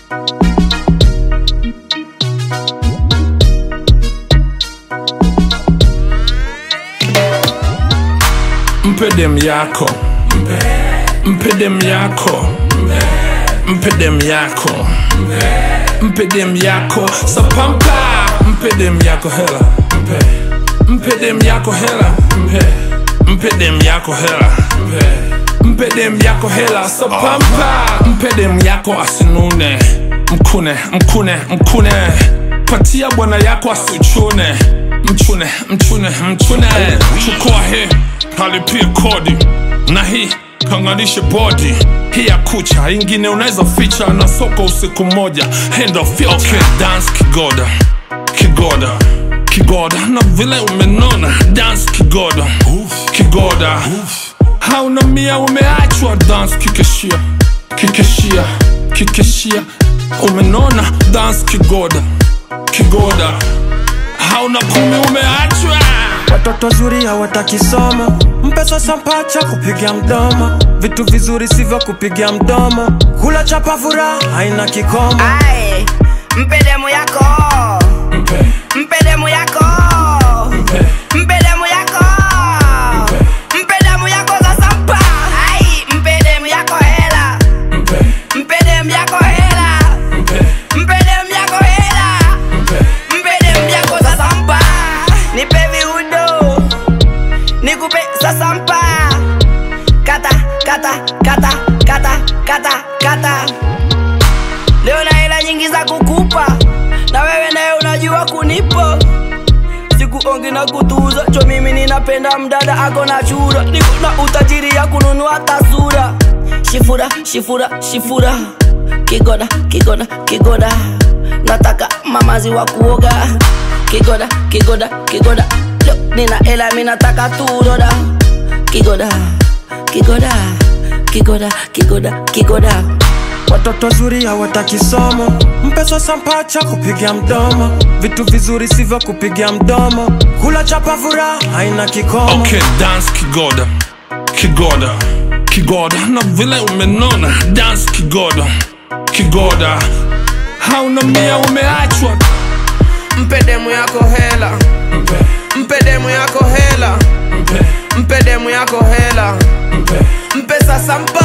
mpe dem yako mpe dem yako mpe dem yako mpe dem yako sapampa mpe dem yako hela mpe dem yako hela mpe dem yako hela mpe dem yako hela sapampa mpe dem yako asinune mkune mkune mkune patia bwana yako asichune mchune mchune mchune chukua hii halipie kodi na hii kanganishe bodi hii ya kucha ingine unaweza ficha na soko usiku moja hendo fio okay, dance kigoda kigoda kigoda na vile umenona dance kigoda kigoda hauna mia umeachwa dance kikeshia kikeshia kikeshia umenona dance kigoda kigoda hauna kumi umeachwa Watoto zuri hawataki somo, mpe sasa mpacha kupiga mdomo, vitu vizuri sivyo kupiga mdomo, kula chapa furaha haina kikomo. Aye, mpe demu yako mpe mpe demu yako mpe mpe demu yako mpe demu yako sasa mpa Ai, mpe demu yako hela mpe mpe demu yako hela mpe mpe demu yako hela mpe mpe demu yako sasa mpa nipe viudo nikupe sasa mpa kata kata kata kata kata kata leo na hela nyingi za kukupa na wewe naye unajua kunipa sikuongi na kutuza cho mimi ninapenda mdada ako na chura niko na utajiri ya kununua tasura shifura shifura shifura kigoda kigoda kigoda nataka mamazi wa kuoga kigoda kigoda kigoda Yo, nina hela mi nataka turoda kigoda kigoda kigoda kigoda kigoda Watoto zuri hawataki somo, mpe sasa mpacha kupiga mdomo, vitu vizuri sivyo kupiga mdomo, kula chapa furaha haina kikomo. Okay, dance kigoda kigoda kigoda na vile umenona dance kigoda kigoda hauna mia umeachwa mpe demu yako hela mpe mpe demu yako hela mpe mpe demu yako hela mpe mpe sasa mpa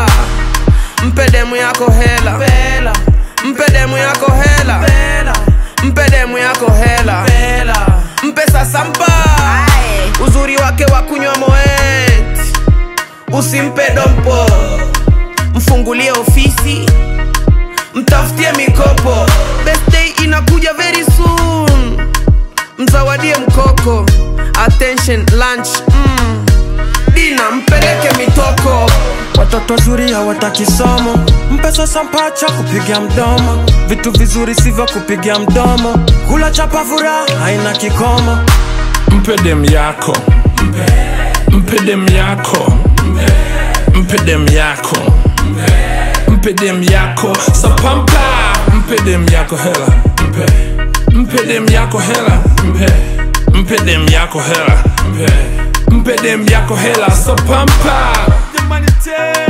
mpe demu yako hela Bela, mpe demu yako hela bela, mpe demu yako hela bela. mpe sasa mpa Aye. uzuri wake wa kunywa moet usimpe dompo mfungulie ofisi mtafutie mikopo birthday inakuja very soon mzawadie mkoko attention lunch mm. dina mpeleke mitoko Watoto zuri hawataki somo, mpe sasa mpacha kupiga mdomo, vitu vizuri sivyo kupiga mdomo, kula chapa furaha haina kikomo. mpe dem yako mpe mpe dem yako mpe mpe dem yako mpe mpe dem yako sapampa mpe dem yako hela mpe mpe dem yako hela mpe mpe dem yako hela mpe mpe dem yako hela sapampa Humanitarian.